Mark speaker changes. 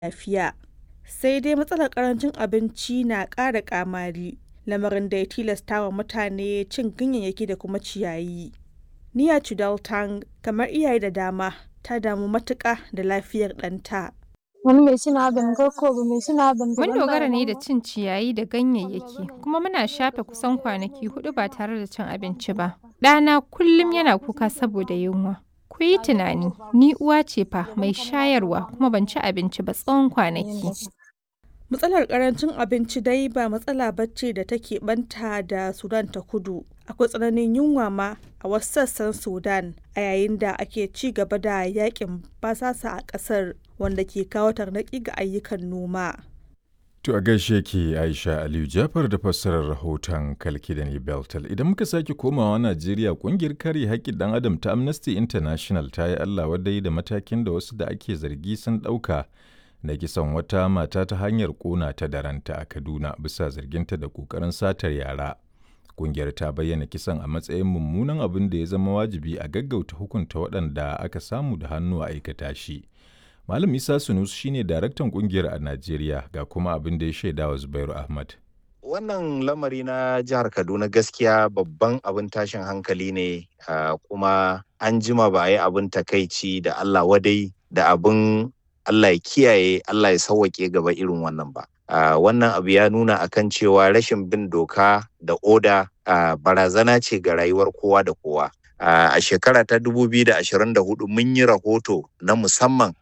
Speaker 1: lafiya. Sai dai matsalar ƙarancin abinci na ƙara ƙamari, lamarin da ya tilasta wa mutane cin ganyayyaki da kuma ciyayi. Neera Chowdhury, kamar iyaye da dama, ta damu matuƙa da lafiyar ɗanta.
Speaker 2: Mun
Speaker 3: Mun
Speaker 2: dogara ne da cin ciyayi da ganyayyaki, kuma muna shafe kusan kwanaki huɗu ba tare da cin abinci ba. Ɗana kullum yana kuka saboda yunwa. Ku yi tunani, ni uwa ce fa mai shayarwa kuma ban ci abinci ba tsawon kwanaki.
Speaker 1: Matsalar ƙarancin abinci dai ba matsala ba ce da take ɓanta da Sudan ta Kudu. Akwai tsananin yunwa ma a wasu sassan Sudan a yayin da ake ci gaba da yakin basasa a ƙasar wanda ke kawo tarnaƙi ga ayyukan noma.
Speaker 4: To a gaishe ke Aisha Aliyu Jafar da fassarar rahoton Kalkidani Beltal. Idan muka sake komawa Najeriya kungiyar kare haƙƙin ɗan adam ta Amnesty International ta yi Allah wadai da matakin da wasu da ake zargi sun ɗauka na kisan wata mata ta hanyar ƙona ta da ranta a Kaduna bisa zarginta da ƙoƙarin satar yara. Kungiyar ta bayyana kisan a matsayin mummunan abin da ya zama wajibi a gaggauta hukunta waɗanda aka samu da hannu a aikata shi. Malam Isa Sunusu shine daraktan kungiyar a Najeriya ga kuma abin da ya shaida wa Zubairu Ahmad.
Speaker 5: Wannan lamari na jihar Kaduna gaskiya babban abin tashin hankali ne kuma an jima ba a yi abin takaici da Allah wadai da abin Allah ya kiyaye Allah ya sauwaƙe gaba irin wannan ba. Wannan abu ya nuna akan cewa rashin bin doka da oda barazana ce ga rayuwar kowa da kowa. a shekara ta 2024 mun yi rahoto na musamman